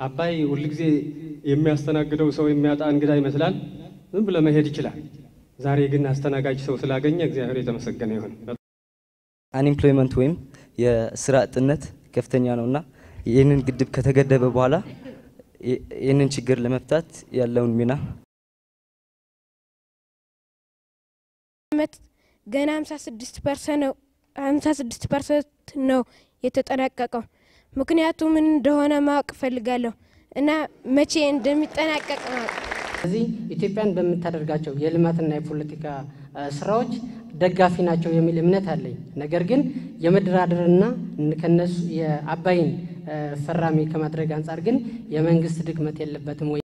አባይ ሁልጊዜ የሚያስተናግደው ሰው የሚያጣ እንግዳ ይመስላል። ዝም ብሎ መሄድ ይችላል። ዛሬ ግን አስተናጋጅ ሰው ስላገኘ እግዚአብሔር የተመሰገነ ይሁን። አንኤምፕሎይመንት ወይም የስራ አጥነት ከፍተኛ ነውና ይህንን ግድብ ከተገደበ በኋላ ይህንን ችግር ለመፍታት ያለውን ሚና ዓመት ገና 56 ፐርሰንት 56 ፐርሰንት ነው የተጠናቀቀው። ምክንያቱ ምን እንደሆነ ማወቅ እፈልጋለሁ እና መቼ እንደሚጠናቀቅ ማወቅ ስለዚህ ኢትዮጵያን በምታደርጋቸው የልማትና የፖለቲካ ስራዎች ደጋፊ ናቸው የሚል እምነት አለኝ። ነገር ግን የመደራደርና ከነሱ የአባይን ፈራሚ ከማድረግ አንጻር ግን የመንግስት ድክመት የለበትም ወይ?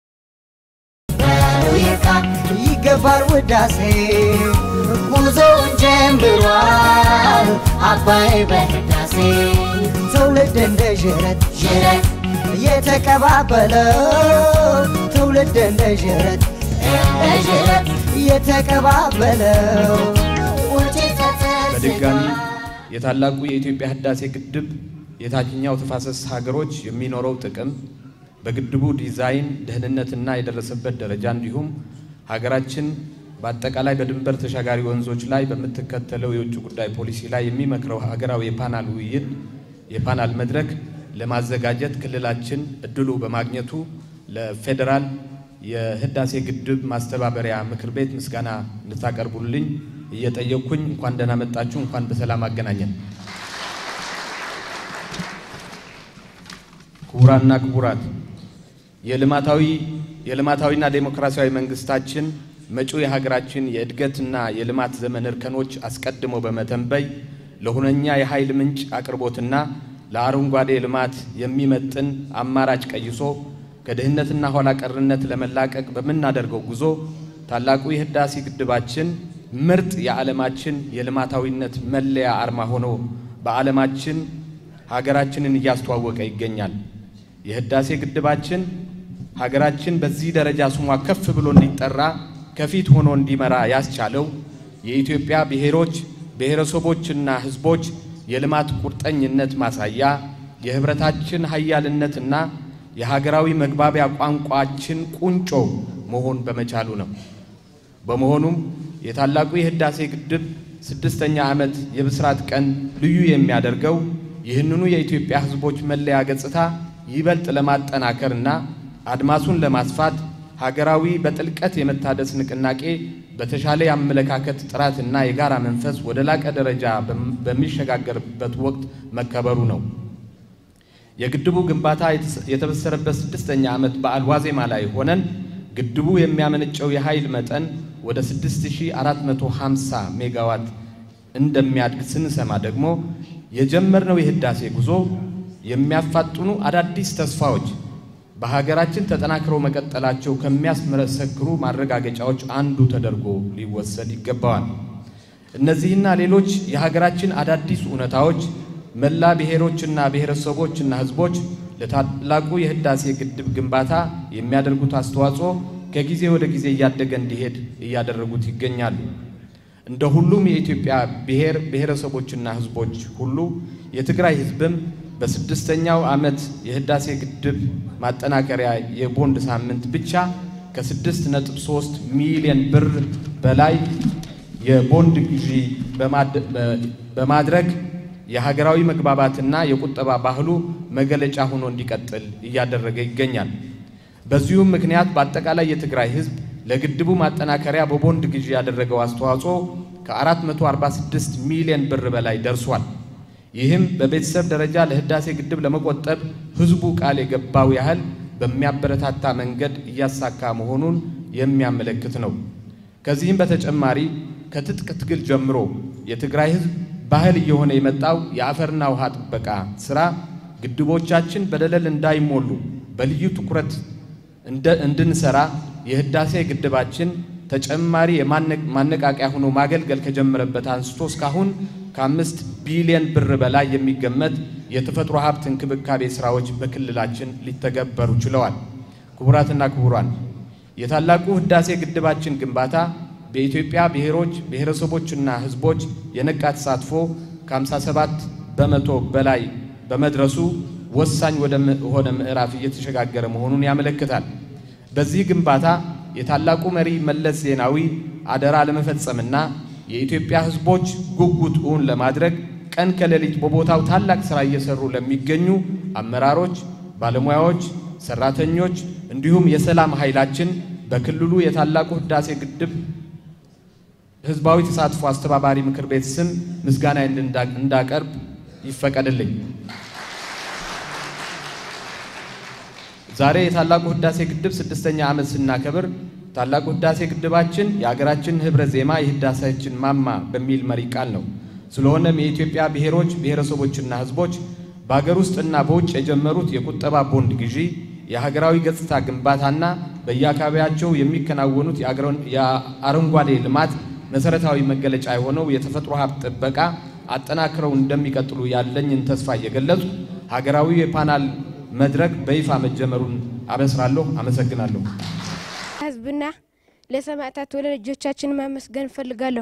ይገባል ውዳሴ ጉዞውን ጀምሯል አባይ በህዳሴ ትውልድ እንደ ዥረት ዥረት የተቀባበለው ትውልድ እንደ ዥረት እንደ ዥረት የተቀባበለው በድጋሚ የታላቁ የኢትዮጵያ ህዳሴ ግድብ የታችኛው ተፋሰስ ሀገሮች የሚኖረው ጥቅም በግድቡ ዲዛይን ደህንነትና የደረሰበት ደረጃ እንዲሁም ሀገራችን በአጠቃላይ በድንበር ተሻጋሪ ወንዞች ላይ በምትከተለው የውጭ ጉዳይ ፖሊሲ ላይ የሚመክረው ሀገራዊ የፓናል ውይይት የፓናል መድረክ ለማዘጋጀት ክልላችን እድሉ በማግኘቱ ለፌዴራል የህዳሴ ግድብ ማስተባበሪያ ምክር ቤት ምስጋና እንድታቀርቡልኝ እየጠየቅኩኝ እንኳን ደህና መጣችሁ፣ እንኳን በሰላም አገናኘን። ክቡራና ክቡራት የልማታዊ የልማታዊና ዴሞክራሲያዊ መንግስታችን መጪው የሀገራችን የእድገትና የልማት ዘመን እርከኖች አስቀድሞ በመተንበይ ለሁነኛ የኃይል ምንጭ አቅርቦትና ለአረንጓዴ ልማት የሚመጥን አማራጭ ቀይሶ ከድህነትና ኋላ ቀርነት ለመላቀቅ በምናደርገው ጉዞ ታላቁ የህዳሴ ግድባችን ምርጥ የዓለማችን የልማታዊነት መለያ አርማ ሆኖ በዓለማችን ሀገራችንን እያስተዋወቀ ይገኛል። የህዳሴ ግድባችን ሀገራችን በዚህ ደረጃ ስሟ ከፍ ብሎ እንዲጠራ ከፊት ሆኖ እንዲመራ ያስቻለው የኢትዮጵያ ብሔሮች ብሔረሰቦችና ህዝቦች የልማት ቁርጠኝነት ማሳያ የህብረታችን ሀያልነትና የሀገራዊ መግባቢያ ቋንቋችን ቁንጮ መሆን በመቻሉ ነው። በመሆኑም የታላቁ የህዳሴ ግድብ ስድስተኛ ዓመት የብስራት ቀን ልዩ የሚያደርገው ይህንኑ የኢትዮጵያ ህዝቦች መለያ ገጽታ ይበልጥ ለማጠናከርና አድማሱን ለማስፋት ሀገራዊ በጥልቀት የመታደስ ንቅናቄ በተሻለ የአመለካከት ጥራትና የጋራ መንፈስ ወደ ላቀ ደረጃ በሚሸጋገርበት ወቅት መከበሩ ነው። የግድቡ ግንባታ የተበሰረበት ስድስተኛ ዓመት በዓል ዋዜማ ላይ ሆነን ግድቡ የሚያመነጨው የኃይል መጠን ወደ 6450 ሜጋዋት እንደሚያድግ ስንሰማ ደግሞ የጀመርነው የህዳሴ ጉዞ የሚያፋጥኑ አዳዲስ ተስፋዎች በሀገራችን ተጠናክረው መቀጠላቸው ከሚያስመሰክሩ ማረጋገጫዎች አንዱ ተደርጎ ሊወሰድ ይገባዋል። እነዚህና ሌሎች የሀገራችን አዳዲስ እውነታዎች መላ ብሔሮችና ብሔረሰቦችና ህዝቦች ለታላቁ የህዳሴ ግድብ ግንባታ የሚያደርጉት አስተዋጽኦ ከጊዜ ወደ ጊዜ እያደገ እንዲሄድ እያደረጉት ይገኛሉ። እንደ ሁሉም የኢትዮጵያ ብሔር ብሔረሰቦችና ህዝቦች ሁሉ የትግራይ ህዝብም በስድስተኛው ዓመት የህዳሴ ግድብ ማጠናከሪያ የቦንድ ሳምንት ብቻ ከስድስት ነጥብ ሶስት ሚሊዮን ብር በላይ የቦንድ ግዢ በማድረግ የሀገራዊ መግባባትና የቁጠባ ባህሉ መገለጫ ሆኖ እንዲቀጥል እያደረገ ይገኛል። በዚሁም ምክንያት በአጠቃላይ የትግራይ ህዝብ ለግድቡ ማጠናከሪያ በቦንድ ግዢ ያደረገው አስተዋጽኦ ከ446 ሚሊዮን ብር በላይ ደርሷል። ይህም በቤተሰብ ደረጃ ለህዳሴ ግድብ ለመቆጠብ ህዝቡ ቃል የገባው ያህል በሚያበረታታ መንገድ እያሳካ መሆኑን የሚያመለክት ነው። ከዚህም በተጨማሪ ከትጥቅ ትግል ጀምሮ የትግራይ ህዝብ ባህል እየሆነ የመጣው የአፈርና ውሃ ጥበቃ ስራ ግድቦቻችን በደለል እንዳይሞሉ በልዩ ትኩረት እንድንሰራ የህዳሴ ግድባችን ተጨማሪ ማነቃቂያ ሆኖ ማገልገል ከጀመረበት አንስቶ እስካሁን ከአምስት ቢሊዮን ብር በላይ የሚገመት የተፈጥሮ ሀብት እንክብካቤ ስራዎች በክልላችን ሊተገበሩ ችለዋል። ክቡራትና ክቡራን፣ የታላቁ ህዳሴ ግድባችን ግንባታ በኢትዮጵያ ብሔሮች ብሔረሰቦችና ህዝቦች የነቃ ተሳትፎ ከ57 በመቶ በላይ በመድረሱ ወሳኝ ወደ ሆነ ምዕራፍ እየተሸጋገረ መሆኑን ያመለክታል። በዚህ ግንባታ የታላቁ መሪ መለስ ዜናዊ አደራ ለመፈጸምና የኢትዮጵያ ሕዝቦች ጉጉት እውን ለማድረግ ቀን ከሌሊት በቦታው ታላቅ ሥራ እየሰሩ ለሚገኙ አመራሮች፣ ባለሙያዎች፣ ሰራተኞች እንዲሁም የሰላም ኃይላችን በክልሉ የታላቁ ህዳሴ ግድብ ህዝባዊ ተሳትፎ አስተባባሪ ምክር ቤት ስም ምስጋና እንዳቀርብ ይፈቀድልኝ። ዛሬ የታላቁ ህዳሴ ግድብ ስድስተኛ ዓመት ስናከብር ታላቁ ህዳሴ ግድባችን የሀገራችን ህብረ ዜማ የህዳሴያችን ማማ በሚል መሪ ቃል ነው። ስለሆነም የኢትዮጵያ ብሔሮች ብሔረሰቦችና ህዝቦች በሀገር ውስጥና በውጭ የጀመሩት የቁጠባ ቦንድ ግዢ፣ የሀገራዊ ገጽታ ግንባታና በየአካባቢያቸው የሚከናወኑት የአረንጓዴ ልማት መሰረታዊ መገለጫ የሆነው የተፈጥሮ ሀብት ጥበቃ አጠናክረው እንደሚቀጥሉ ያለኝን ተስፋ እየገለጹ ሀገራዊ የፓናል መድረክ በይፋ መጀመሩን አበስራለሁ። አመሰግናለሁ። ህዝብና ለሰማዕታት ወላጆቻችን ማመስገን እፈልጋለሁ።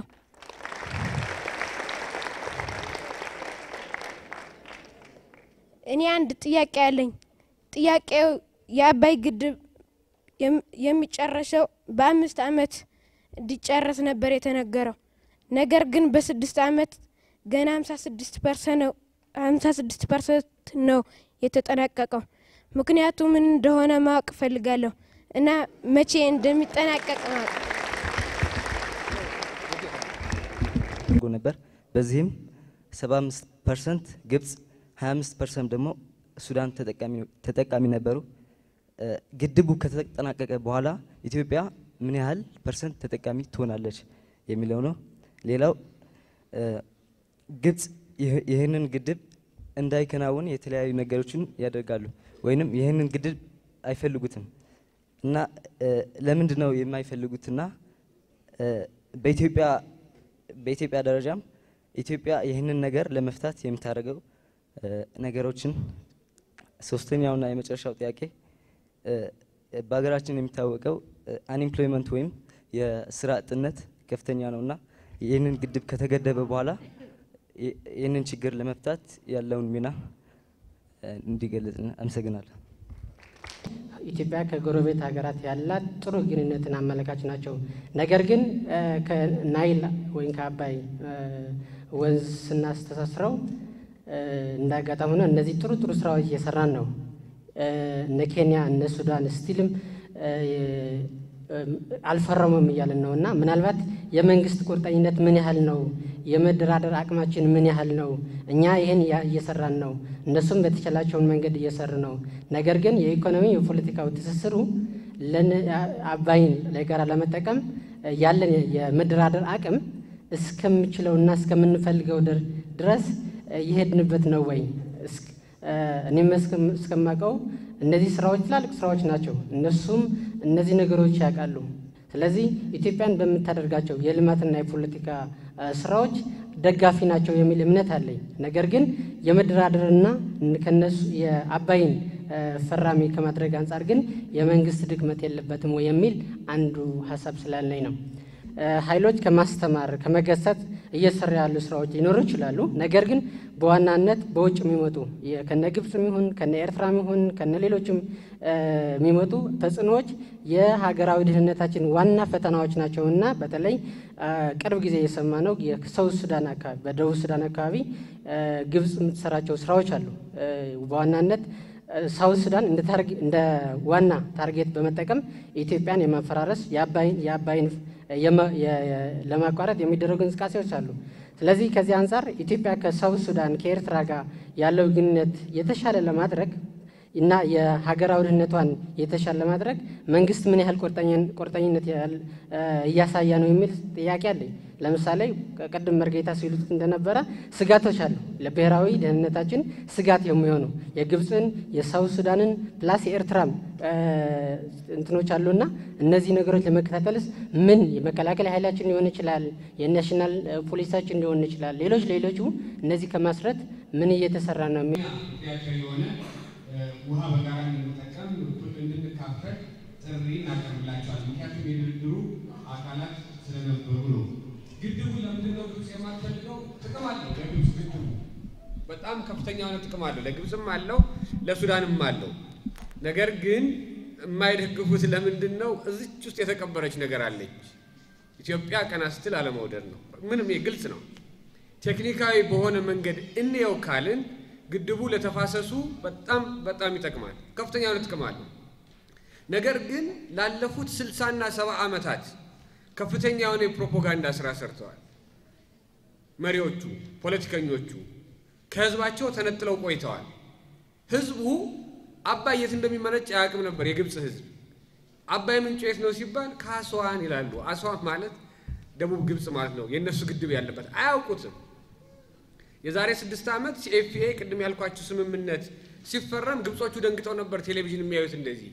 እኔ አንድ ጥያቄ አለኝ። ጥያቄው የአባይ ግድብ የሚጨረሰው በአምስት ዓመት እንዲጨረስ ነበር የተነገረው። ነገር ግን በስድስት ዓመት ገና ሀምሳ ስድስት ፐርሰንት ነው የተጠናቀቀው። ምክንያቱ ምን እንደሆነ ማወቅ እፈልጋለሁ እና መቼ እንደሚጠናቀቅ ማወቅ ነበር። በዚህም 75 ፐርሰንት ግብጽ፣ 25 ፐርሰንት ደግሞ ሱዳን ተጠቃሚ ነበሩ። ግድቡ ከተጠናቀቀ በኋላ ኢትዮጵያ ምን ያህል ፐርሰንት ተጠቃሚ ትሆናለች የሚለው ነው። ሌላው ግብጽ ይህንን ግድብ እንዳይከናወን የተለያዩ ነገሮችን ያደርጋሉ፣ ወይንም ይህንን ግድብ አይፈልጉትም እና ለምንድን ነው የማይፈልጉትና በኢትዮጵያ በኢትዮጵያ ደረጃም ኢትዮጵያ ይህንን ነገር ለመፍታት የምታደርገው ነገሮችን ሶስተኛውና የመጨረሻው ጥያቄ በሀገራችን የሚታወቀው አንኤምፕሎይመንት ወይም የስራ አጥነት ከፍተኛ ነውና ይህንን ግድብ ከተገደበ በኋላ ይህንን ችግር ለመፍታት ያለውን ሚና እንዲገለጽ አመሰግናለሁ። ኢትዮጵያ ከጎረቤት ሀገራት ያላት ጥሩ ግንኙነትን አመለካች ናቸው። ነገር ግን ከናይል ወይም ከአባይ ወንዝ ስናስተሳስረው እንዳጋጣሚ ሆነ እነዚህ ጥሩ ጥሩ ስራዎች እየሰራን ነው። እነ ኬንያ እነ ሱዳን ስቲልም አልፈረሙም እያልን ነው እና ምናልባት የመንግስት ቁርጠኝነት ምን ያህል ነው? የመደራደር አቅማችን ምን ያህል ነው? እኛ ይህን እየሰራን ነው፣ እነሱም በተቻላቸውን መንገድ እየሰሩ ነው። ነገር ግን የኢኮኖሚ የፖለቲካው ትስስሩ አባይን ለጋራ ለመጠቀም ያለን የመደራደር አቅም እስከምችለውና እስከምንፈልገው ድረስ እየሄድንበት ነው ወይ? እኔም እስከማውቀው እነዚህ ስራዎች ትላልቅ ስራዎች ናቸው። እነሱም እነዚህ ነገሮች ያውቃሉ። ስለዚህ ኢትዮጵያን በምታደርጋቸው የልማትና የፖለቲካ ስራዎች ደጋፊ ናቸው የሚል እምነት አለኝ። ነገር ግን የመደራደርና ከነሱ የአባይን ፈራሚ ከማድረግ አንጻር ግን የመንግስት ድክመት የለበትም ወይ የሚል አንዱ ሀሳብ ስላለኝ ነው። ኃይሎች ከማስተማር ከመገሰት እየሰራ ያሉ ስራዎች ሊኖሩ ይችላሉ። ነገር ግን በዋናነት በውጭ የሚመጡ ከነ ግብፅም ይሁን ከነ ኤርትራም ይሁን ከነ ሌሎችም የሚመጡ ተጽዕኖዎች የሀገራዊ ደህንነታችን ዋና ፈተናዎች ናቸው እና በተለይ ቅርብ ጊዜ የሰማነው የሰውት ሱዳን አካባቢ በደቡብ ሱዳን አካባቢ ግብፅ የምትሰራቸው ስራዎች አሉ። በዋናነት ሳውት ሱዳን እንደ ዋና ታርጌት በመጠቀም ኢትዮጵያን የማፈራረስ የአባይን ለማቋረጥ የሚደረጉ እንቅስቃሴዎች አሉ። ስለዚህ ከዚህ አንጻር ኢትዮጵያ ከሳውት ሱዳን ከኤርትራ ጋር ያለው ግንኙነት የተሻለ ለማድረግ እና የሀገራዊ ደህንነቷን የተሻለ ለማድረግ መንግስት ምን ያህል ቁርጠኝነት እያሳየ ነው የሚል ጥያቄ አለኝ። ለምሳሌ ቅድም መርጌታ ሲሉት እንደነበረ ስጋቶች አሉ። ለብሔራዊ ደህንነታችን ስጋት የሚሆኑ የግብፅን፣ የሳውት ሱዳንን ፕላስ የኤርትራም እንትኖች አሉና እነዚህ ነገሮች ለመከታተልስ ምን የመከላከል ኃይላችን ሊሆን ይችላል፣ የናሽናል ፖሊሳችን ሊሆን ይችላል፣ ሌሎች ሌሎቹ እነዚህ ከማስረት ምን እየተሰራ ነው የሚል ውሃ በጋራ እንድንጠቀም እንድንካፈል ጥሪ እናቀርብላቸዋል። ምክንያቱም የድርድሩ አካላት ስለነበሩ ነው። ግድቡ ለምንድን ነው ግብፅ የማትፈልገው? ጥቅም አለው ለግብፅ ግድቡ። በጣም ከፍተኛ የሆነ ጥቅም አለው። ለግብፅም አለው፣ ለሱዳንም አለው። ነገር ግን የማይደግፉት ለምንድን ነው? እዚች ውስጥ የተቀበረች ነገር አለች። ኢትዮጵያ ቀና ስትል አለመውደድ ነው። ምንም ግልጽ ነው። ቴክኒካዊ በሆነ መንገድ እንየው ካልን ግድቡ ለተፋሰሱ በጣም በጣም ይጠቅማል። ከፍተኛ የሆነ ጥቅም አለው። ነገር ግን ላለፉት ስልሳና ሰባ ዓመታት ከፍተኛ የሆነ የፕሮፓጋንዳ ስራ ሰርተዋል። መሪዎቹ፣ ፖለቲከኞቹ ከህዝባቸው ተነጥለው ቆይተዋል። ህዝቡ አባይ የት እንደሚመነጭ አያውቅም ነበር። የግብፅ ህዝብ አባይ ምንጩ የት ነው ሲባል ከአስዋን ይላሉ። አስዋን ማለት ደቡብ ግብፅ ማለት ነው። የእነሱ ግድብ ያለበት አያውቁትም። የዛሬ ስድስት ዓመት ሲኤፍኤ ቅድም ያልኳችሁ ስምምነት ሲፈረም ግብጾቹ ደንግጠው ነበር ቴሌቪዥን የሚያዩት እንደዚህ።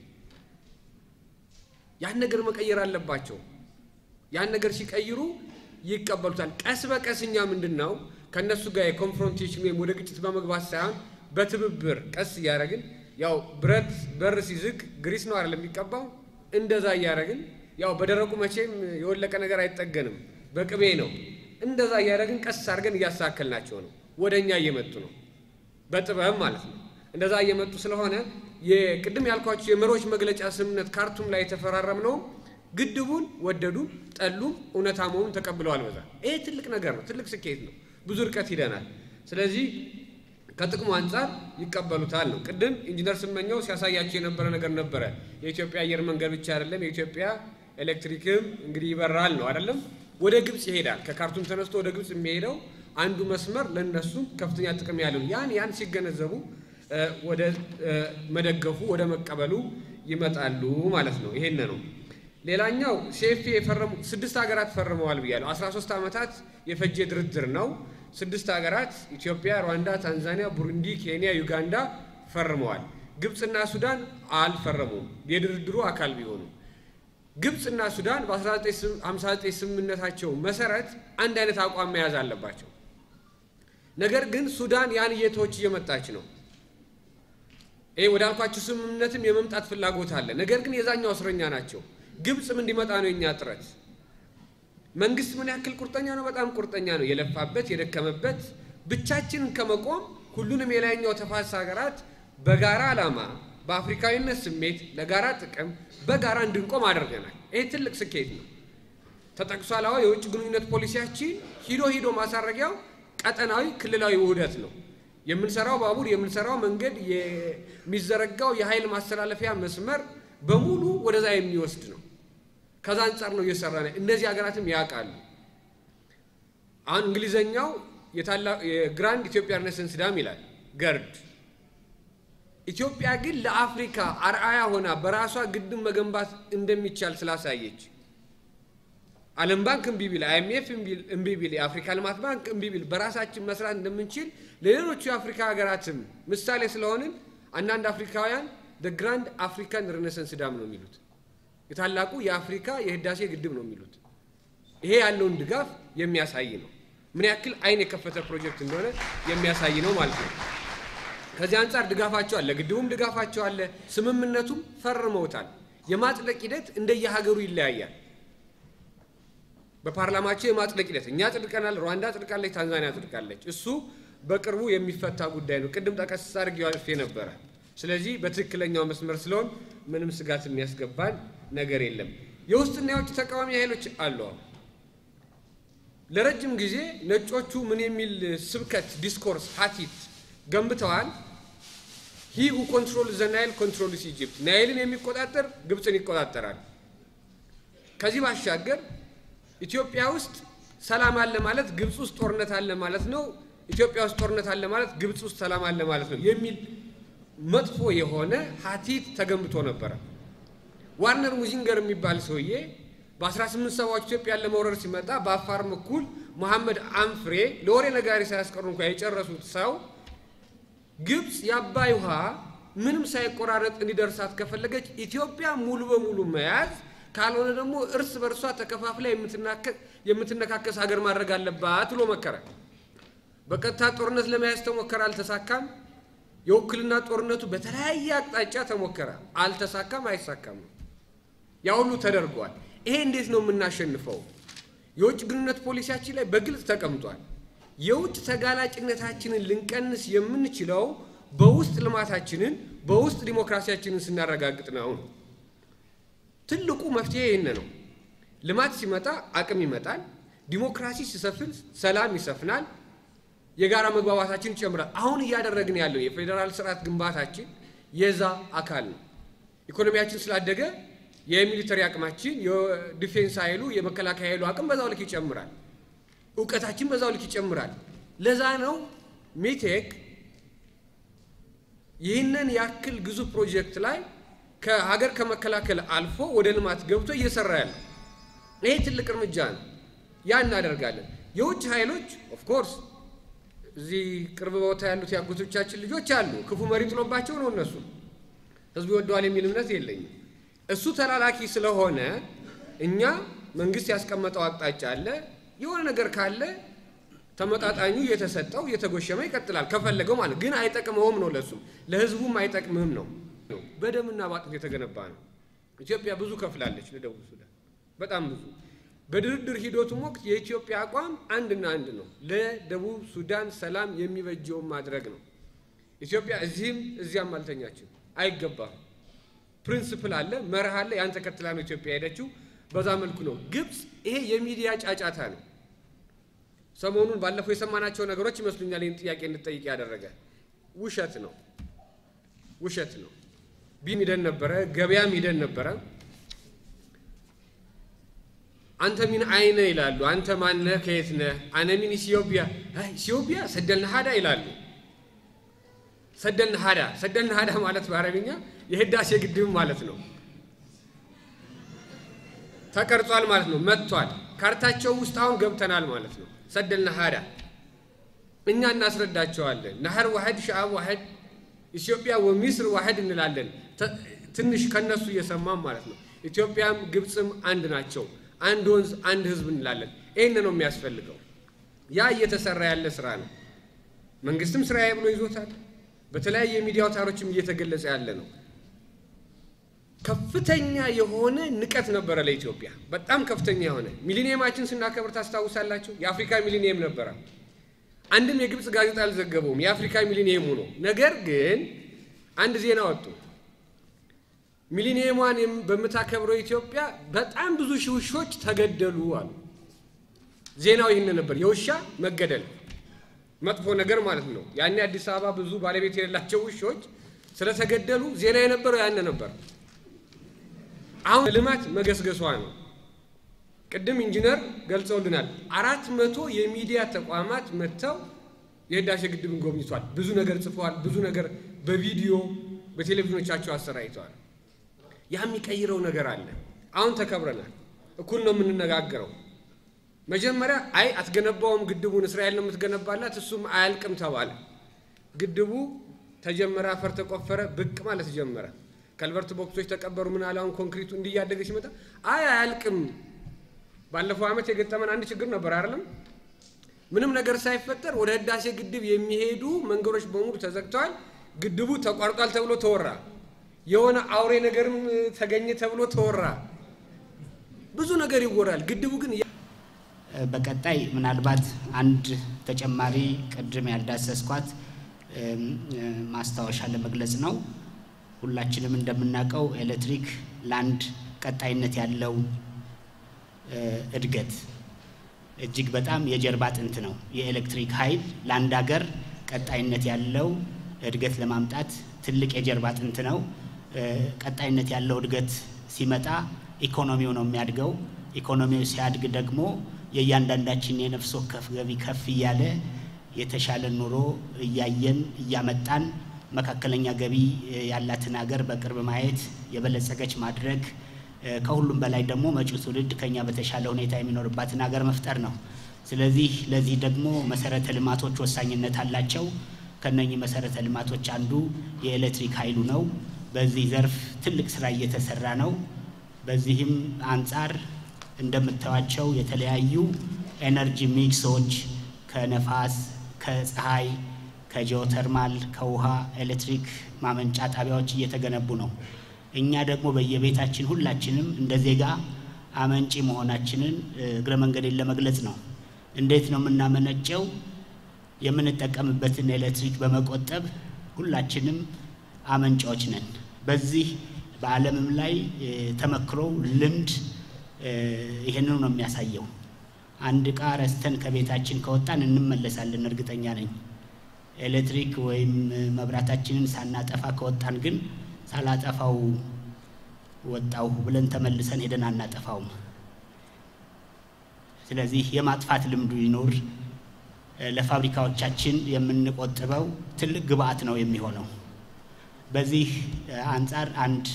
ያን ነገር መቀየር አለባቸው። ያን ነገር ሲቀይሩ ይቀበሉታል። ቀስ በቀስ እኛ ምንድን ነው ከእነሱ ጋር የኮንፍሮንቴሽን ወይም ወደ ግጭት በመግባት ሳይሆን በትብብር ቀስ እያደረግን ያው ብረት በር ሲዝግ ግሪስ ነው አይደለም የሚቀባው። እንደዛ እያደረግን ያው በደረቁ መቼም የወለቀ ነገር አይጠገንም፣ በቅቤ ነው። እንደዛ እያደረግን ቀስ አድርገን እያሳከልናቸው ነው። ወደ እኛ እየመጡ ነው፣ በጥበብ ማለት ነው። እንደዛ እየመጡ ስለሆነ የቅድም ያልኳቸው የመሪዎች መግለጫ ስምምነት ካርቱም ላይ የተፈራረም ነው። ግድቡን ወደዱ ጠሉም እውነታ መሆኑን ተቀብለዋል። በዛ ይሄ ትልቅ ነገር ነው፣ ትልቅ ስኬት ነው። ብዙ ርቀት ሂደናል። ስለዚህ ከጥቅሙ አንጻር ይቀበሉታል ነው። ቅድም ኢንጂነር ስመኘው ሲያሳያቸው የነበረ ነገር ነበረ። የኢትዮጵያ አየር መንገድ ብቻ አይደለም፣ የኢትዮጵያ ኤሌክትሪክም እንግዲህ ይበራል ነው አይደለም። ወደ ግብፅ ይሄዳል። ከካርቱም ተነስቶ ወደ ግብፅ የሚሄደው አንዱ መስመር ለነሱም ከፍተኛ ጥቅም ያለው ያን ያን ሲገነዘቡ ወደ መደገፉ ወደ መቀበሉ ይመጣሉ ማለት ነው። ይሄን ነው። ሌላኛው ሴፊ የፈረሙ ስድስት ሀገራት ፈርመዋል ብያለሁ። 13 ዓመታት የፈጀ ድርድር ነው። ስድስት ሀገራት ኢትዮጵያ፣ ሩዋንዳ፣ ታንዛኒያ፣ ቡሩንዲ፣ ኬንያ፣ ዩጋንዳ ፈርመዋል። ግብፅና ሱዳን አልፈረሙም፣ የድርድሩ አካል ቢሆኑ። ግብፅና ሱዳን በ1959 ስምምነታቸው መሰረት አንድ አይነት አቋም መያዝ አለባቸው። ነገር ግን ሱዳን ያን እየተወች እየመጣች ነው። ይሄ ወዳልኳችሁ ስምምነትም የመምጣት ፍላጎት አለ። ነገር ግን የዛኛው እስረኛ ናቸው። ግብፅም እንዲመጣ ነው የኛ ጥረት። መንግስት ምን ያክል ቁርጠኛ ነው? በጣም ቁርጠኛ ነው። የለፋበት የደከመበት ብቻችንን ከመቆም ሁሉንም የላይኛው ተፋሰስ ሀገራት በጋራ ዓላማ በአፍሪካዊነት ስሜት ለጋራ ጥቅም በጋራ እንድንቆም አድርገናል። ይሄ ትልቅ ስኬት ነው። ተጠቅሷል። አዎ የውጭ ግንኙነት ፖሊሲያችን ሂዶ ሂዶ ማሳረጊያው ቀጠናዊ ክልላዊ ውህደት ነው። የምንሰራው ባቡር፣ የምንሰራው መንገድ፣ የሚዘረጋው የኃይል ማስተላለፊያ መስመር በሙሉ ወደዛ የሚወስድ ነው። ከዛ አንጻር ነው እየሰራ ነው። እነዚህ ሀገራትም ያውቃሉ። አሁን እንግሊዘኛው የግራንድ ኢትዮጵያ ሬኔሳንስ ዳም ይላል ገርድ። ኢትዮጵያ ግን ለአፍሪካ አርአያ ሆና በራሷ ግድብ መገንባት እንደሚቻል ስላሳየች ዓለም ባንክ እምቢ ቢል፣ አይኤምኤፍ እምቢ ቢል፣ የአፍሪካ ልማት ባንክ እምቢ ቢል በራሳችን መስራት እንደምንችል ለሌሎቹ የአፍሪካ ሀገራትም ምሳሌ ስለሆንን አንዳንድ አፍሪካውያን ግራንድ አፍሪካን ሬኔሳንስ ዳም ነው የሚሉት የታላቁ የአፍሪካ የህዳሴ ግድብ ነው የሚሉት። ይሄ ያለውን ድጋፍ የሚያሳይ ነው። ምን ያክል አይን የከፈተ ፕሮጀክት እንደሆነ የሚያሳይ ነው ማለት ነው። ከዚህ አንጻር ድጋፋቸው አለ፣ ግድቡም ድጋፋቸው አለ፣ ስምምነቱም ፈርመውታል። የማጽደቅ ሂደት እንደየሀገሩ ይለያያል። በፓርላማቸው የማጽደቅ ሂደት እኛ ጽድቀናል፣ ሩዋንዳ ጽድቃለች፣ ታንዛኒያ ጽድቃለች። እሱ በቅርቡ የሚፈታ ጉዳይ ነው። ቅድም ጠቀስ አድርጌው አልፌ ነበረ። ስለዚህ በትክክለኛው መስመር ስለሆን ምንም ስጋት የሚያስገባን ነገር የለም። የውስጥና የውጭ ተቃዋሚ ኃይሎች አሉ። ለረጅም ጊዜ ነጮቹ ምን የሚል ስብከት ዲስኮርስ ሀቲት ገንብተዋል። ሂ ሁ ኮንትሮል ዘ ናይል ኮንትሮልስ ኢጅፕት፣ ናይልን የሚቆጣጠር ግብፅን ይቆጣጠራል። ከዚህ ባሻገር ኢትዮጵያ ውስጥ ሰላም አለ ማለት ግብፅ ውስጥ ጦርነት አለ ማለት ነው፣ ኢትዮጵያ ውስጥ ጦርነት አለ ማለት ግብፅ ውስጥ ሰላም አለ ማለት ነው የሚል መጥፎ የሆነ ሀቲት ተገንብቶ ነበረ። ዋርነር ሙዚንገር የሚባል ሰውዬ በ18 ሰባዎች ኢትዮጵያን ለመውረር ሲመጣ በአፋር በኩል መሐመድ አንፍሬ ለወሬ ነጋሪ ሳያስቀሩ እንኳ የጨረሱት ሰው ግብፅ የአባይ ውሃ ምንም ሳይቆራረጥ እንዲደርሳት ከፈለገች ኢትዮጵያ ሙሉ በሙሉ መያዝ ካልሆነ ደግሞ እርስ በርሷ ተከፋፍላ የምትነካከስ ሀገር ማድረግ አለባት ብሎ መከረ። በቀጥታ ጦርነት ለመያዝ ተሞከረ፣ አልተሳካም። የውክልና ጦርነቱ በተለያየ አቅጣጫ ተሞከረ፣ አልተሳካም፣ አይሳካም። ያ ሁሉ ተደርጓል። ይሄ እንዴት ነው የምናሸንፈው? የውጭ ግንኙነት ፖሊሲያችን ላይ በግልጽ ተቀምጧል። የውጭ ተጋላጭነታችንን ልንቀንስ የምንችለው በውስጥ ልማታችንን በውስጥ ዲሞክራሲያችንን ስናረጋግጥ ነው። ትልቁ መፍትሄ ይህን ነው። ልማት ሲመጣ አቅም ይመጣል። ዲሞክራሲ ሲሰፍን ሰላም ይሰፍናል። የጋራ መግባባታችን ይጨምራል። አሁን እያደረግን ያለው የፌዴራል ስርዓት ግንባታችን የዛ አካል ነው። ኢኮኖሚያችን ስላደገ የሚሊተሪ አቅማችን፣ የዲፌንስ ኃይሉ፣ የመከላከያ ኃይሉ አቅም በዛው ልክ ይጨምራል። እውቀታችን በዛው ልክ ይጨምራል። ለዛ ነው ሜቴክ ይህንን ያክል ግዙፍ ፕሮጀክት ላይ ከሀገር ከመከላከል አልፎ ወደ ልማት ገብቶ እየሰራ ያለ። ይሄ ትልቅ እርምጃ ነው። ያ እናደርጋለን። የውጭ ኃይሎች ኦፍኮርስ እዚህ ቅርብ ቦታ ያሉት የአጎቶቻችን ልጆች አሉ። ክፉ መሪ ጥሎባቸው ነው እነሱ ህዝቡ ይወደዋል የሚል እምነት የለኝም። እሱ ተላላኪ ስለሆነ እኛ መንግስት ያስቀመጠው አቅጣጫ አለ። የሆነ ነገር ካለ ተመጣጣኙ እየተሰጠው እየተጎሸመ ይቀጥላል ከፈለገው ማለት ግን አይጠቅመውም ነው ለሱም ለህዝቡም አይጠቅምም ነው። በደምና በአጥንት የተገነባ ነው። ኢትዮጵያ ብዙ ከፍላለች ለደቡብ ሱዳን በጣም ብዙ። በድርድር ሂደቱም ወቅት የኢትዮጵያ አቋም አንድና አንድ ነው። ለደቡብ ሱዳን ሰላም የሚበጀውን ማድረግ ነው። ኢትዮጵያ እዚህም እዚያም አልተኛችም፣ አይገባም። ፕሪንስፕል አለ፣ መርህ አለ። ያን ተከትላ ነው ኢትዮጵያ ሄደችው። በዛ መልኩ ነው። ግብፅ ይሄ የሚዲያ ጫጫታ ነው። ሰሞኑን ባለፈው የሰማናቸው ነገሮች ይመስሉኛል ይህን ጥያቄ እንድጠይቅ ያደረገ ውሸት ነው፣ ውሸት ነው። ቢም ሂደን ነበረ፣ ገበያም ሂደን ነበረ። አንተ ሚን አይነ ይላሉ። አንተ ማነህ? ከየት ነህ? አነ ሚን ኢትዮጵያ። አይ ኢትዮጵያ ሰደልን ሀዳ ይላሉ። ሰደልን ሀዳ ሰደልን ሀዳ ማለት በአረብኛ የህዳሴ ግድብ ማለት ነው። ተቀርጿል ማለት ነው። መጥቷል። ካርታቸው ውስጥ አሁን ገብተናል ማለት ነው። ሰደልና ሀዳ እኛ እናስረዳቸዋለን። ናህር ዋሕድ ሸዓብ ዋሕድ ኢትዮጵያ ወሚስር ዋሕድ እንላለን። ትንሽ ከነሱ እየሰማም ማለት ነው። ኢትዮጵያም ግብፅም አንድ ናቸው። አንድ ወንዝ፣ አንድ ህዝብ እንላለን። ይህን ነው የሚያስፈልገው። ያ እየተሰራ ያለ ስራ ነው። መንግስትም ስራዬ ብሎ ይዞታል። በተለያየ የሚዲያ አውታሮችም እየተገለጸ ያለ ነው። ከፍተኛ የሆነ ንቀት ነበረ ለኢትዮጵያ፣ በጣም ከፍተኛ የሆነ ሚሊኒየማችን ስናከብር ታስታውሳላችሁ። የአፍሪካ ሚሊኒየም ነበረ። አንድም የግብፅ ጋዜጣ አልዘገበውም የአፍሪካ ሚሊኒየሙ ነው። ነገር ግን አንድ ዜና ወጡ። ሚሊኒየሟን በምታከብረው ኢትዮጵያ በጣም ብዙ ሺህ ውሾች ተገደሉ አሉ። ዜናው ይህን ነበር፣ የውሻ መገደል መጥፎ ነገር ማለት ነው። ያኔ አዲስ አበባ ብዙ ባለቤት የሌላቸው ውሾች ስለተገደሉ ዜና የነበረው ያን ነበር። አሁን ልማት መገስገሷ ነው። ቅድም ኢንጂነር ገልጸውልናል። አራት መቶ የሚዲያ ተቋማት መጥተው የህዳሴ ግድብን ጎብኝቷል። ብዙ ነገር ጽፈዋል። ብዙ ነገር በቪዲዮ በቴሌቪዥኖቻቸው አሰራይተዋል። ያ የሚቀይረው ነገር አለ። አሁን ተከብረናል። እኩል ነው የምንነጋገረው። መጀመሪያ አይ አትገነባውም ግድቡን እስራኤል ነው የምትገነባላት፣ እሱም አያልቅም ተባለ። ግድቡ ተጀመረ፣ አፈር ተቆፈረ፣ ብቅ ማለት ጀመረ። ከልቨርት ቦክሶች ተቀበሩ። ምን አለ አሁን ኮንክሪቱ እንዲያደገ ሲመጣ አይ አያልቅም። ባለፈው ዓመት የገጠመን አንድ ችግር ነበር አይደለም? ምንም ነገር ሳይፈጠር ወደ ህዳሴ ግድብ የሚሄዱ መንገዶች በሙሉ ተዘግተዋል። ግድቡ ተቋርጧል ተብሎ ተወራ። የሆነ አውሬ ነገርም ተገኘ ተብሎ ተወራ። ብዙ ነገር ይወራል። ግድቡ ግን በቀጣይ ምናልባት አንድ ተጨማሪ ቅድም ያልዳሰስኳት ማስታወሻ ለመግለጽ ነው። ሁላችንም እንደምናውቀው ኤሌክትሪክ ለአንድ ቀጣይነት ያለው እድገት እጅግ በጣም የጀርባ አጥንት ነው። የኤሌክትሪክ ኃይል ለአንድ ሀገር ቀጣይነት ያለው እድገት ለማምጣት ትልቅ የጀርባ አጥንት ነው። ቀጣይነት ያለው እድገት ሲመጣ ኢኮኖሚው ነው የሚያድገው። ኢኮኖሚው ሲያድግ ደግሞ የእያንዳንዳችን የነፍስ ወከፍ ገቢ ከፍ እያለ የተሻለ ኑሮ እያየን እያመጣን መካከለኛ ገቢ ያላትን ሀገር በቅርብ ማየት የበለጸገች ማድረግ ከሁሉም በላይ ደግሞ መጪው ትውልድ ከኛ በተሻለ ሁኔታ የሚኖርባትን ሀገር መፍጠር ነው። ስለዚህ ለዚህ ደግሞ መሰረተ ልማቶች ወሳኝነት አላቸው። ከነኚህ መሰረተ ልማቶች አንዱ የኤሌክትሪክ ኃይሉ ነው። በዚህ ዘርፍ ትልቅ ስራ እየተሰራ ነው። በዚህም አንጻር እንደምታዩቸው የተለያዩ ኤነርጂ ሚክሶች ከነፋስ፣ ከፀሐይ፣ ከጂኦተርማል፣ ከውሃ ኤሌክትሪክ ማመንጫ ጣቢያዎች እየተገነቡ ነው። እኛ ደግሞ በየቤታችን ሁላችንም እንደ ዜጋ አመንጪ መሆናችንን እግረ መንገዴን ለመግለጽ ነው። እንዴት ነው የምናመነጨው? የምንጠቀምበትን ኤሌክትሪክ በመቆጠብ ሁላችንም አመንጫዎች ነን። በዚህ በዓለምም ላይ ተመክሮ ልምድ ይሄንኑ ነው የሚያሳየው። አንድ ዕቃ ረስተን ከቤታችን ከወጣን እንመለሳለን፣ እርግጠኛ ነኝ። ኤሌክትሪክ ወይም መብራታችንን ሳናጠፋ ከወጣን ግን ሳላጠፋው ወጣው ብለን ተመልሰን ሄደን አናጠፋውም። ስለዚህ የማጥፋት ልምዱ ይኖር። ለፋብሪካዎቻችን የምንቆጥበው ትልቅ ግብአት ነው የሚሆነው። በዚህ አንጻር አንድ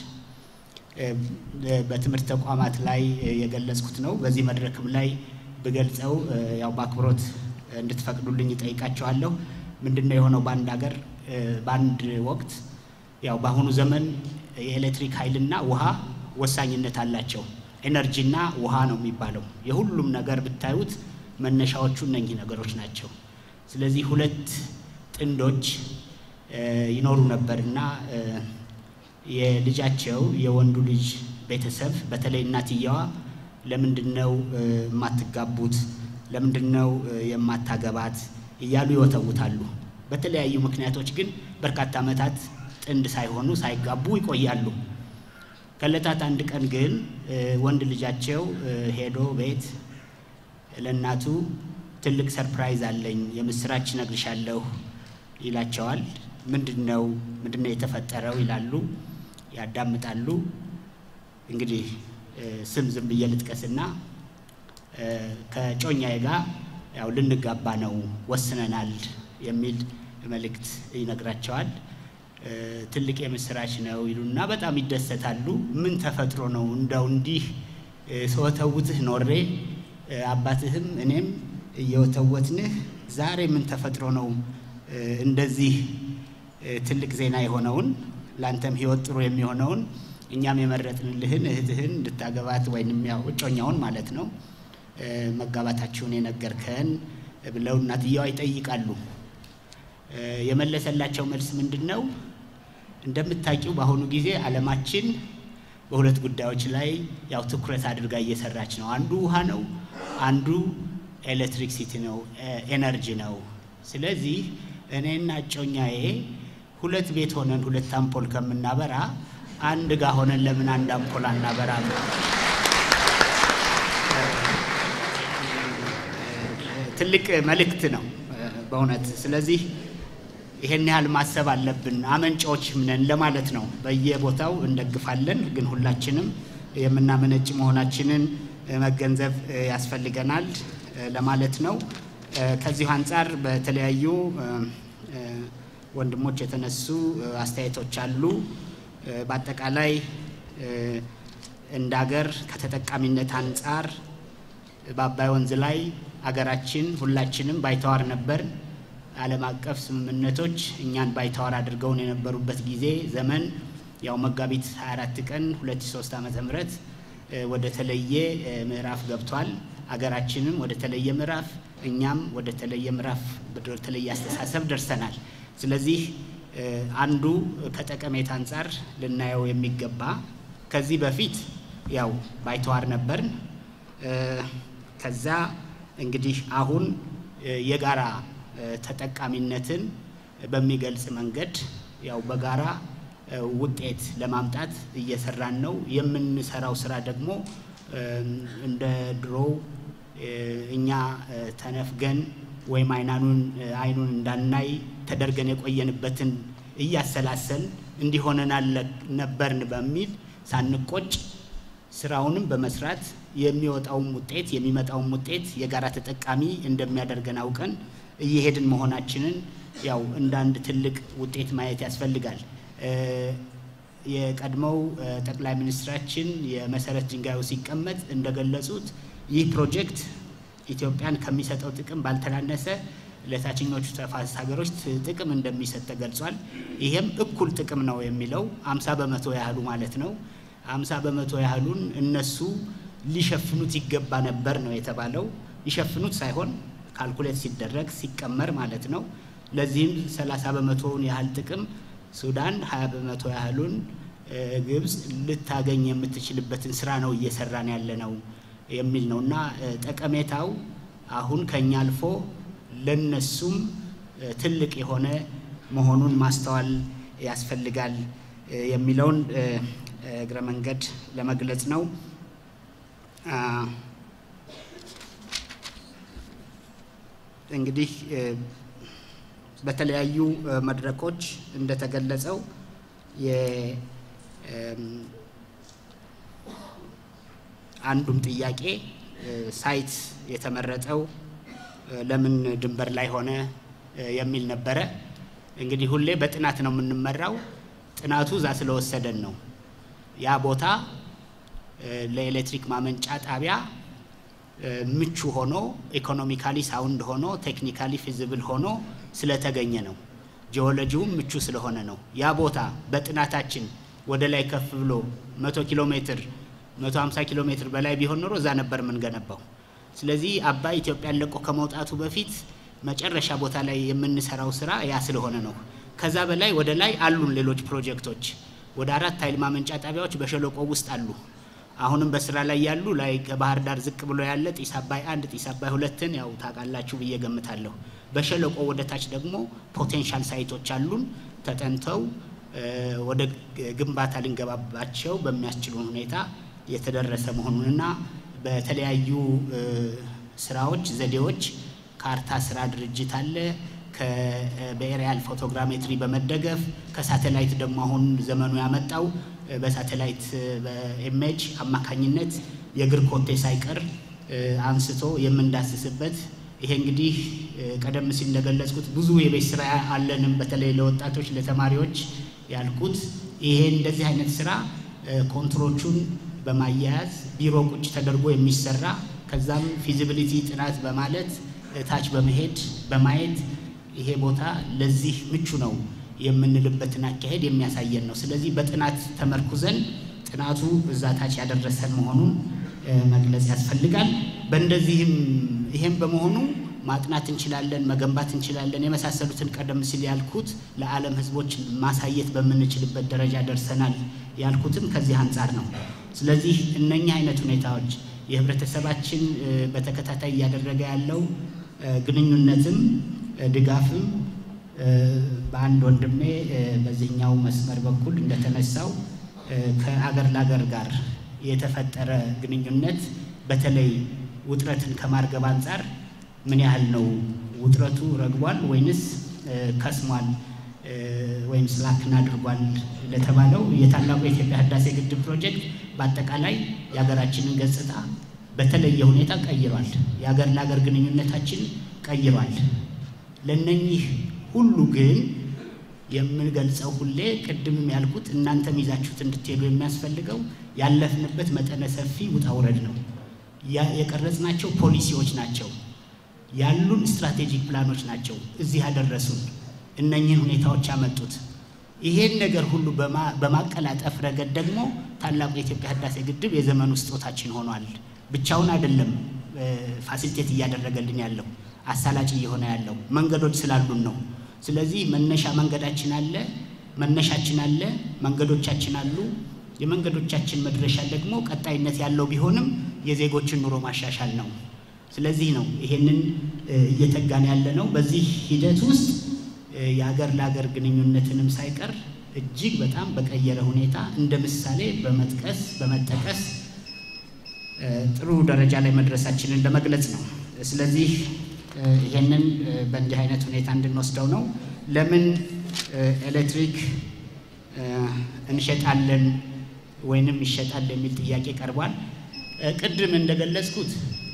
በትምህርት ተቋማት ላይ የገለጽኩት ነው። በዚህ መድረክም ላይ ብገልጸው ያው በአክብሮት እንድትፈቅዱልኝ እጠይቃቸዋለሁ። ምንድን ነው የሆነው በአንድ ሀገር በአንድ ወቅት ያው በአሁኑ ዘመን የኤሌክትሪክ ኃይልና ውሃ ወሳኝነት አላቸው። ኤነርጂና ውሃ ነው የሚባለው። የሁሉም ነገር ብታዩት መነሻዎቹ እነኚህ ነገሮች ናቸው። ስለዚህ ሁለት ጥንዶች ይኖሩ ነበር እና የልጃቸው የወንዱ ልጅ ቤተሰብ በተለይ እናትየዋ ለምንድን ነው የማትጋቡት? ለምንድን ነው የማታገባት? እያሉ ይወተውታሉ። በተለያዩ ምክንያቶች ግን በርካታ ዓመታት ጥንድ ሳይሆኑ ሳይጋቡ ይቆያሉ። ከዕለታት አንድ ቀን ግን ወንድ ልጃቸው ሄዶ ቤት ለእናቱ ትልቅ ሰርፕራይዝ አለኝ፣ የምስራች እነግርሻለሁ ይላቸዋል። ምንድን ነው ምንድን ነው የተፈጠረው ይላሉ። ያዳምጣሉ። እንግዲህ ስም ዝም ብዬ ልጥቀስና ከጮኛዬ ጋር ያው ልንጋባ ነው ወስነናል የሚል መልእክት ይነግራቸዋል። ትልቅ የምስራች ነው ይሉና በጣም ይደሰታሉ። ምን ተፈጥሮ ነው እንደው እንዲህ ስወተውትህ ኖሬ አባትህም እኔም እየወተወትንህ ዛሬ ምን ተፈጥሮ ነው እንደዚህ ትልቅ ዜና የሆነውን ለአንተም ሕይወት ጥሩ የሚሆነውን እኛም የመረጥንልህን እህትህን እንድታገባት ወይንም ያው እጮኛውን ማለት ነው መጋባታችሁን የነገርከን ብለው እናትየዋ ይጠይቃሉ። የመለሰላቸው መልስ ምንድን ነው? እንደምታውቂው በአሁኑ ጊዜ ዓለማችን በሁለት ጉዳዮች ላይ ያው ትኩረት አድርጋ እየሰራች ነው። አንዱ ውሃ ነው፣ አንዱ ኤሌክትሪክሲቲ ነው፣ ኤነርጂ ነው። ስለዚህ እኔና እጮኛዬ ሁለት ቤት ሆነን ሁለት አምፖል ከምናበራ አንድ ጋ ሆነን ለምን አንድ አምፖል አናበራ? ትልቅ መልእክት ነው በእውነት። ስለዚህ ይሄን ያህል ማሰብ አለብን። አመንጫዎች ነን ለማለት ነው። በየቦታው እንደግፋለን፣ ግን ሁላችንም የምናመነጭ መሆናችንን መገንዘብ ያስፈልገናል ለማለት ነው። ከዚሁ አንጻር በተለያዩ ወንድሞች የተነሱ አስተያየቶች አሉ። በአጠቃላይ እንደ ሀገር ከተጠቃሚነት አንጻር በአባይ ወንዝ ላይ አገራችን ሁላችንም ባይተዋር ነበር። ዓለም አቀፍ ስምምነቶች እኛን ባይተዋር አድርገውን የነበሩበት ጊዜ ዘመን ያው መጋቢት 24 ቀን 2003 ዓመተ ምህረት ወደ ተለየ ምዕራፍ ገብቷል። አገራችንም ወደ ተለየ ምዕራፍ፣ እኛም ወደ ተለየ ምዕራፍ፣ ወደ ተለየ አስተሳሰብ ደርሰናል። ስለዚህ አንዱ ከጠቀሜታ አንጻር ልናየው የሚገባ ከዚህ በፊት ያው ባይተዋር ነበርን። ከዛ እንግዲህ አሁን የጋራ ተጠቃሚነትን በሚገልጽ መንገድ ያው በጋራ ውጤት ለማምጣት እየሰራን ነው። የምንሰራው ስራ ደግሞ እንደ ድሮው እኛ ተነፍገን ወይም አይናኑን አይኑን እንዳናይ ተደርገን የቆየንበትን እያሰላሰል እንዲሆነናል ነበርን በሚል ሳንቆጭ ስራውንም በመስራት የሚወጣውም ውጤት የሚመጣውም ውጤት የጋራ ተጠቃሚ እንደሚያደርገን አውቀን እየሄድን መሆናችንን ያው እንደ አንድ ትልቅ ውጤት ማየት ያስፈልጋል። የቀድሞው ጠቅላይ ሚኒስትራችን የመሰረት ድንጋዩ ሲቀመጥ እንደገለጹት ይህ ፕሮጀክት ኢትዮጵያን ከሚሰጠው ጥቅም ባልተናነሰ ለታችኞቹ ተፋሰስ ሀገሮች ጥቅም እንደሚሰጥ ተገልጿል። ይሄም እኩል ጥቅም ነው የሚለው አምሳ በመቶ ያህሉ ማለት ነው። አምሳ በመቶ ያህሉን እነሱ ሊሸፍኑት ይገባ ነበር ነው የተባለው። ሊሸፍኑት ሳይሆን ካልኩሌት ሲደረግ ሲቀመር ማለት ነው። ለዚህም ሰላሳ በመቶውን ያህል ጥቅም ሱዳን፣ ሀያ በመቶ ያህሉን ግብጽ ልታገኝ የምትችልበትን ስራ ነው እየሰራን ያለ ነው የሚል ነው እና ጠቀሜታው አሁን ከኛ አልፎ ለነሱም ትልቅ የሆነ መሆኑን ማስተዋል ያስፈልጋል የሚለውን እግረ መንገድ ለመግለጽ ነው። እንግዲህ በተለያዩ መድረኮች እንደተገለጸው አንዱም ጥያቄ ሳይት የተመረጠው ለምን ድንበር ላይ ሆነ የሚል ነበረ። እንግዲህ ሁሌ በጥናት ነው የምንመራው። ጥናቱ እዛ ስለወሰደን ነው። ያ ቦታ ለኤሌክትሪክ ማመንጫ ጣቢያ ምቹ ሆኖ ኢኮኖሚካሊ ሳውንድ ሆኖ ቴክኒካሊ ፊዚብል ሆኖ ስለተገኘ ነው። ጂኦሎጂውም ምቹ ስለሆነ ነው። ያ ቦታ በጥናታችን ወደ ላይ ከፍ ብሎ 100 ኪሎ ሜትር 150 ኪሎ ሜትር በላይ ቢሆን ኖሮ እዛ ነበር የምንገነባው። ስለዚህ አባይ ኢትዮጵያን ለቆ ከመውጣቱ በፊት መጨረሻ ቦታ ላይ የምንሰራው ስራ ያ ስለሆነ ነው። ከዛ በላይ ወደ ላይ አሉን ሌሎች ፕሮጀክቶች። ወደ አራት ኃይል ማመንጫ ጣቢያዎች በሸለቆ ውስጥ አሉ። አሁንም በስራ ላይ ያሉ ላይ ከባህር ዳር ዝቅ ብሎ ያለ ጢስ አባይ አንድ ጢስ አባይ ሁለትን ያው ታውቃላችሁ ብዬ ገምታለሁ። በሸለቆ ወደ ታች ደግሞ ፖቴንሻል ሳይቶች አሉን ተጠንተው ወደ ግንባታ ልንገባባቸው በሚያስችሉን ሁኔታ የተደረሰ መሆኑንና በተለያዩ ስራዎች ዘዴዎች ካርታ ስራ ድርጅት አለ በኤሪያል ፎቶግራሜትሪ በመደገፍ ከሳተላይት ደግሞ አሁን ዘመኑ ያመጣው በሳተላይት በኢሜጅ አማካኝነት የእግር ኮቴ ሳይቀር አንስቶ የምንዳስስበት ይሄ እንግዲህ ቀደም ሲል እንደገለጽኩት ብዙ የቤት ስራ አለንም፣ በተለይ ለወጣቶች ለተማሪዎች ያልኩት ይሄ እንደዚህ አይነት ስራ ኮንትሮቹን በማያያዝ ቢሮ ቁጭ ተደርጎ የሚሰራ ከዛም ፊዚቢሊቲ ጥናት በማለት ታች በመሄድ በማየት ይሄ ቦታ ለዚህ ምቹ ነው የምንልበትን አካሄድ የሚያሳየን ነው። ስለዚህ በጥናት ተመርኩዘን ጥናቱ እዛ ታች ያደረሰን መሆኑን መግለጽ ያስፈልጋል። በእንደዚህም ይሄም በመሆኑ ማጥናት እንችላለን፣ መገንባት እንችላለን፣ የመሳሰሉትን ቀደም ሲል ያልኩት ለዓለም ሕዝቦች ማሳየት በምንችልበት ደረጃ ደርሰናል ያልኩትም ከዚህ አንጻር ነው። ስለዚህ እነኚህ አይነት ሁኔታዎች የህብረተሰባችን በተከታታይ እያደረገ ያለው ግንኙነትም ድጋፍም በአንድ ወንድሜ በዚህኛው መስመር በኩል እንደተነሳው ከአገር ለአገር ጋር የተፈጠረ ግንኙነት በተለይ ውጥረትን ከማርገብ አንጻር ምን ያህል ነው? ውጥረቱ ረግቧል ወይንስ ከስሟል ወይም ስላክን አድርጓል ለተባለው የታላቁ የኢትዮጵያ ህዳሴ ግድብ ፕሮጀክት በአጠቃላይ የሀገራችንን ገጽታ በተለየ ሁኔታ ቀይሯል። የሀገር ለሀገር ግንኙነታችን ቀይሯል። ለነኚህ ሁሉ ግን የምንገልጸው ሁሌ ቅድምም ያልኩት እናንተም ይዛችሁት እንድትሄዱ የሚያስፈልገው ያለፍንበት መጠነ ሰፊ ውጣ ውረድ ነው። የቀረጽናቸው ፖሊሲዎች ናቸው። ያሉን ስትራቴጂክ ፕላኖች ናቸው እዚህ ያደረሱን እነኚህን ሁኔታዎች ያመጡት። ይሄን ነገር ሁሉ በማቀላጠፍ ረገድ ደግሞ ታላቁ የኢትዮጵያ ህዳሴ ግድብ የዘመኑ ስጦታችን ሆኗል። ብቻውን አይደለም ፋሲሊቴት እያደረገልን ያለው አሳላጭ እየሆነ ያለው መንገዶች ስላሉን ነው። ስለዚህ መነሻ መንገዳችን አለ፣ መነሻችን አለ፣ መንገዶቻችን አሉ። የመንገዶቻችን መድረሻ ደግሞ ቀጣይነት ያለው ቢሆንም የዜጎችን ኑሮ ማሻሻል ነው። ስለዚህ ነው ይሄንን እየተጋን ያለ ነው። በዚህ ሂደት ውስጥ የሀገር ለሀገር ግንኙነትንም ሳይቀር እጅግ በጣም በቀየረ ሁኔታ እንደ ምሳሌ በመጥቀስ በመጠቀስ ጥሩ ደረጃ ላይ መድረሳችንን ለመግለጽ ነው። ስለዚህ ይሄንን በእንዲህ አይነት ሁኔታ እንድንወስደው ነው። ለምን ኤሌክትሪክ እንሸጣለን ወይንም ይሸጣል የሚል ጥያቄ ቀርቧል። ቅድም እንደገለጽኩት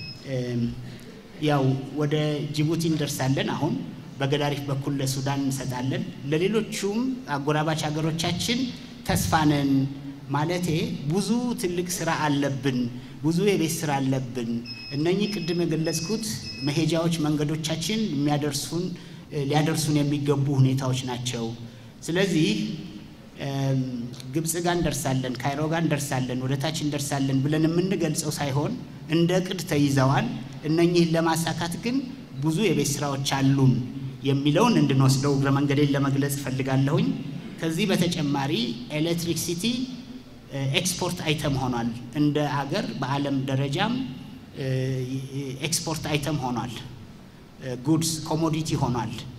ያው ወደ ጅቡቲ እንደርሳለን። አሁን በገዳሪፍ በኩል ለሱዳን እንሰጣለን። ለሌሎቹም አጎራባች ሀገሮቻችን ተስፋነን ማለቴ ብዙ ትልቅ ስራ አለብን፣ ብዙ የቤት ስራ አለብን። እነኚህ ቅድም የገለጽኩት መሄጃዎች መንገዶቻችን የሚያደርሱን ሊያደርሱን የሚገቡ ሁኔታዎች ናቸው። ስለዚህ ግብፅ ጋር እንደርሳለን፣ ካይሮ ጋር እንደርሳለን፣ ወደ ታች እንደርሳለን ብለን የምንገልጸው ሳይሆን እንደ ቅድ ተይዘዋል። እነኚህን ለማሳካት ግን ብዙ የቤት ስራዎች አሉን የሚለውን እንድንወስደው እግረ መንገዴን ለመግለጽ እፈልጋለሁኝ። ከዚህ በተጨማሪ ኤሌክትሪክሲቲ ኤክስፖርት አይተም ሆኗል። እንደ አገር በዓለም ደረጃም ኤክስፖርት አይተም ሆኗል። ጉድስ ኮሞዲቲ ሆኗል።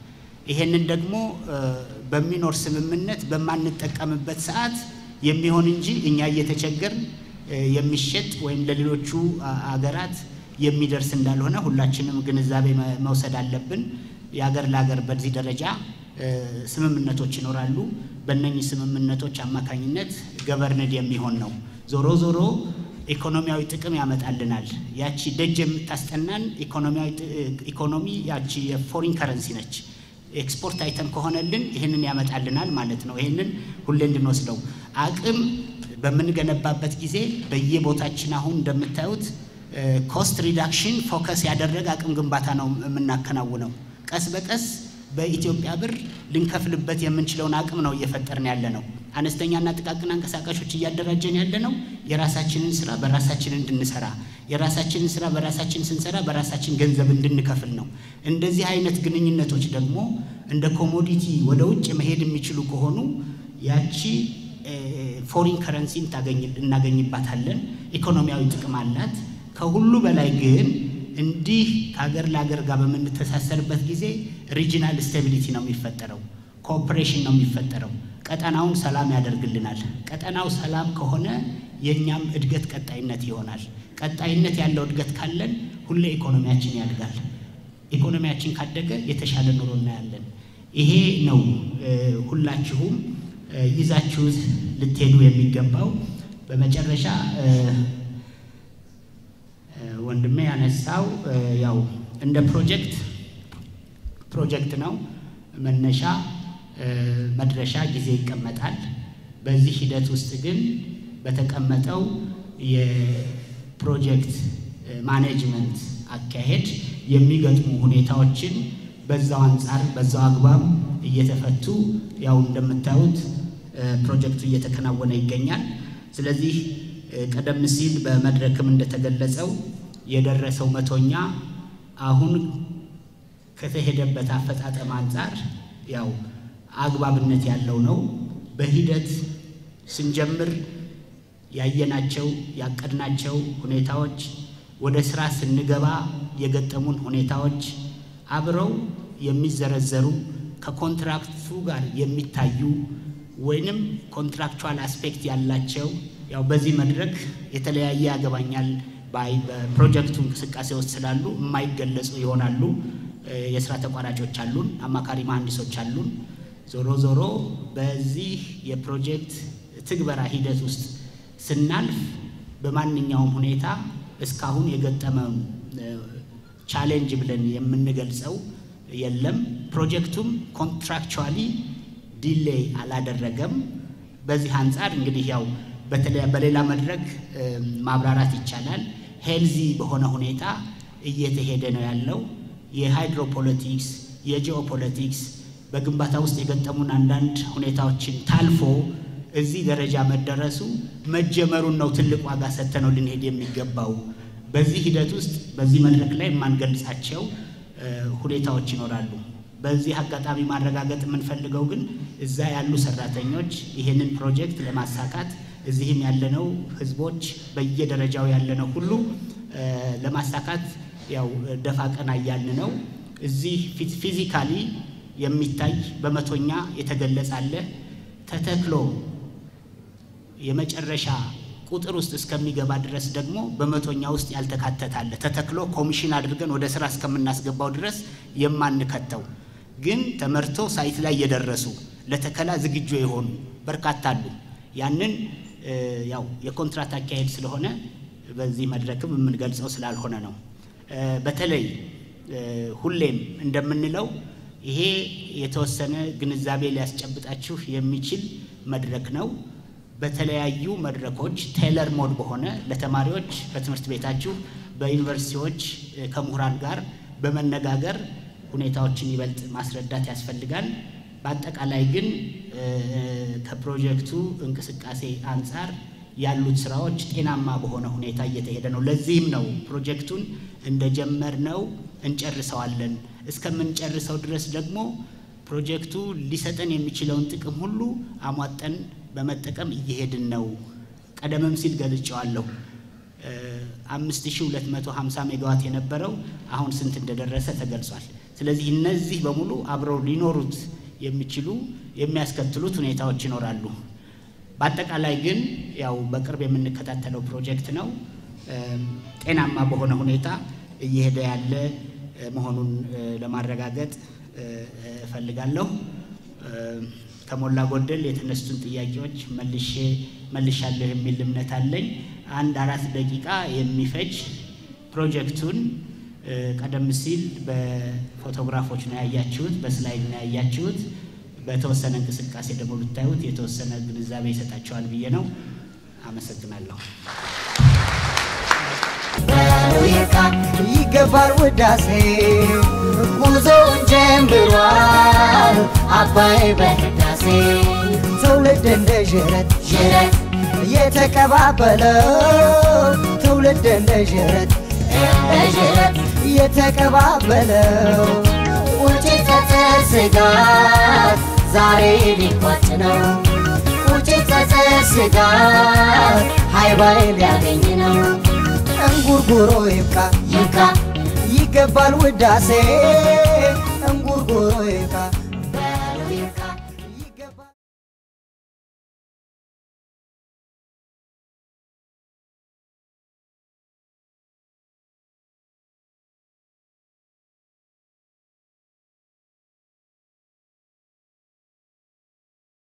ይሄንን ደግሞ በሚኖር ስምምነት በማንጠቀምበት ሰዓት የሚሆን እንጂ እኛ እየተቸገርን የሚሸጥ ወይም ለሌሎቹ አገራት የሚደርስ እንዳልሆነ ሁላችንም ግንዛቤ መውሰድ አለብን። የአገር ለአገር በዚህ ደረጃ ስምምነቶች ይኖራሉ። በእነኚህ ስምምነቶች አማካኝነት ገቨርንድ የሚሆን ነው። ዞሮ ዞሮ ኢኮኖሚያዊ ጥቅም ያመጣልናል። ያቺ ደጅ የምታስጠናን ኢኮኖሚ ያቺ የፎሪን ከረንሲ ነች። ኤክስፖርት አይተም ከሆነልን ይህንን ያመጣልናል ማለት ነው። ይህንን ሁሌ እንድንወስደው አቅም በምንገነባበት ጊዜ በየቦታችን አሁን እንደምታዩት ኮስት ሪዳክሽን ፎከስ ያደረገ አቅም ግንባታ ነው የምናከናውነው። ቀስ በቀስ በኢትዮጵያ ብር ልንከፍልበት የምንችለውን አቅም ነው እየፈጠርን ያለ ነው። አነስተኛና ጥቃቅን አንቀሳቃሾች እያደራጀን ያለ ነው። የራሳችንን ስራ በራሳችን እንድንሰራ የራሳችንን ስራ በራሳችን ስንሰራ በራሳችን ገንዘብ እንድንከፍል ነው። እንደዚህ አይነት ግንኙነቶች ደግሞ እንደ ኮሞዲቲ ወደ ውጭ መሄድ የሚችሉ ከሆኑ ያቺ ፎሪን ከረንሲ እናገኝባታለን። ኢኮኖሚያዊ ጥቅም አላት። ከሁሉ በላይ ግን እንዲህ ከሀገር ለሀገር ጋር በምንተሳሰርበት ጊዜ ሪጂናል ስቴቢሊቲ ነው የሚፈጠረው፣ ኮኦፕሬሽን ነው የሚፈጠረው። ቀጠናውን ሰላም ያደርግልናል። ቀጠናው ሰላም ከሆነ የእኛም እድገት ቀጣይነት ይሆናል። ቀጣይነት ያለው እድገት ካለን ሁሌ ኢኮኖሚያችን ያድጋል። ኢኮኖሚያችን ካደገ የተሻለ ኑሮ እናያለን። ይሄ ነው ሁላችሁም ይዛችሁት ልትሄዱ የሚገባው። በመጨረሻ ወንድሜ ያነሳው ያው እንደ ፕሮጀክት ፕሮጀክት ነው መነሻ መድረሻ ጊዜ ይቀመጣል። በዚህ ሂደት ውስጥ ግን በተቀመጠው የፕሮጀክት ማኔጅመንት አካሄድ የሚገጥሙ ሁኔታዎችን በዛው አንጻር በዛው አግባብ እየተፈቱ ያው እንደምታዩት ፕሮጀክቱ እየተከናወነ ይገኛል። ስለዚህ ቀደም ሲል በመድረክም እንደተገለጸው የደረሰው መቶኛ አሁን ከተሄደበት አፈጣጠም አንጻር ያው አግባብነት ያለው ነው። በሂደት ስንጀምር ያየናቸው ያቀድናቸው ሁኔታዎች ወደ ስራ ስንገባ የገጠሙን ሁኔታዎች አብረው የሚዘረዘሩ ከኮንትራክቱ ጋር የሚታዩ ወይንም ኮንትራክቹዋል አስፔክት ያላቸው ያው በዚህ መድረክ የተለያየ ያገባኛል ባይ በፕሮጀክቱ እንቅስቃሴ ውስጥ ስላሉ የማይገለጹ ይሆናሉ። የስራ ተቋራጮች አሉን፣ አማካሪ መሐንዲሶች አሉን። ዞሮ ዞሮ በዚህ የፕሮጀክት ትግበራ ሂደት ውስጥ ስናልፍ በማንኛውም ሁኔታ እስካሁን የገጠመን ቻሌንጅ ብለን የምንገልጸው የለም። ፕሮጀክቱም ኮንትራክቹዋሊ ዲሌይ አላደረገም። በዚህ አንጻር እንግዲህ ያው በተለይ በሌላ መድረክ ማብራራት ይቻላል። ሄልዚ በሆነ ሁኔታ እየተሄደ ነው ያለው። የሃይድሮፖለቲክስ የጂኦፖለቲክስ በግንባታ ውስጥ የገጠሙን አንዳንድ ሁኔታዎችን ታልፎ እዚህ ደረጃ መደረሱ መጀመሩን ነው ትልቅ ዋጋ ሰጥተነው ልንሄድ የሚገባው። በዚህ ሂደት ውስጥ በዚህ መድረክ ላይ የማንገልጻቸው ሁኔታዎች ይኖራሉ። በዚህ አጋጣሚ ማረጋገጥ የምንፈልገው ግን እዛ ያሉ ሰራተኞች ይህንን ፕሮጀክት ለማሳካት እዚህም ያለነው ህዝቦች በየደረጃው ያለነው ሁሉ ለማሳካት ያው ደፋ ቀና እያልን ነው። እዚህ ፊዚካሊ የሚታይ በመቶኛ የተገለጸ አለ። ተተክሎ የመጨረሻ ቁጥር ውስጥ እስከሚገባ ድረስ ደግሞ በመቶኛ ውስጥ ያልተካተታለ ተተክሎ ኮሚሽን አድርገን ወደ ስራ እስከምናስገባው ድረስ የማንከተው ግን ተመርቶ ሳይት ላይ የደረሱ ለተከላ ዝግጁ የሆኑ በርካታ አሉ። ያንን ያው የኮንትራት አካሄድ ስለሆነ በዚህ መድረክም የምንገልጸው ስላልሆነ ነው። በተለይ ሁሌም እንደምንለው ይሄ የተወሰነ ግንዛቤ ሊያስጨብጣችሁ የሚችል መድረክ ነው። በተለያዩ መድረኮች ቴለር ሞድ በሆነ ለተማሪዎች በትምህርት ቤታችሁ በዩኒቨርሲቲዎች ከምሁራን ጋር በመነጋገር ሁኔታዎችን ይበልጥ ማስረዳት ያስፈልጋል። በአጠቃላይ ግን ከፕሮጀክቱ እንቅስቃሴ አንጻር ያሉት ስራዎች ጤናማ በሆነ ሁኔታ እየተሄደ ነው። ለዚህም ነው ፕሮጀክቱን እንደጀመርነው እንጨርሰዋለን። እስከምንጨርሰው ድረስ ደግሞ ፕሮጀክቱ ሊሰጠን የሚችለውን ጥቅም ሁሉ አሟጠን በመጠቀም እየሄድን ነው። ቀደምም ሲል ገልጨዋለሁ። 5250 ሜጋዋት የነበረው አሁን ስንት እንደደረሰ ተገልጿል። ስለዚህ እነዚህ በሙሉ አብረው ሊኖሩት የሚችሉ የሚያስከትሉት ሁኔታዎች ይኖራሉ። በአጠቃላይ ግን ያው በቅርብ የምንከታተለው ፕሮጀክት ነው። ጤናማ በሆነ ሁኔታ እየሄደ ያለ መሆኑን ለማረጋገጥ እፈልጋለሁ። ከሞላ ጎደል የተነሱትን ጥያቄዎች መልሼ መልሻለሁ የሚል እምነት አለኝ። አንድ አራት ደቂቃ የሚፈጅ ፕሮጀክቱን ቀደም ሲል በፎቶግራፎች ነው ያያችሁት፣ በስላይድ ነው ያያችሁት። በተወሰነ እንቅስቃሴ ደግሞ ብታዩት የተወሰነ ግንዛቤ ይሰጣቸዋል ብዬ ነው። አመሰግናለሁ። ይካ ይገባል ውዳሴ ጉዞውን ጀምሯል አባይ በህዳሴ ትውልድ እንደ ዥረት ዥረት የተቀባበለው ትውልድ እንደ ዥረት እንደ ዥረት የተቀባበለው ውጭ ጸጸት ስጋት ዛሬ ሊቋጭ ነው ውጭ ጸጸት ስጋት ሃይባይ ሊያገኝ ነው እንጉርጉሮ ይብቃ ይብቃ ይገባል ውዳሴ እንጉርጉሮ ይብቃ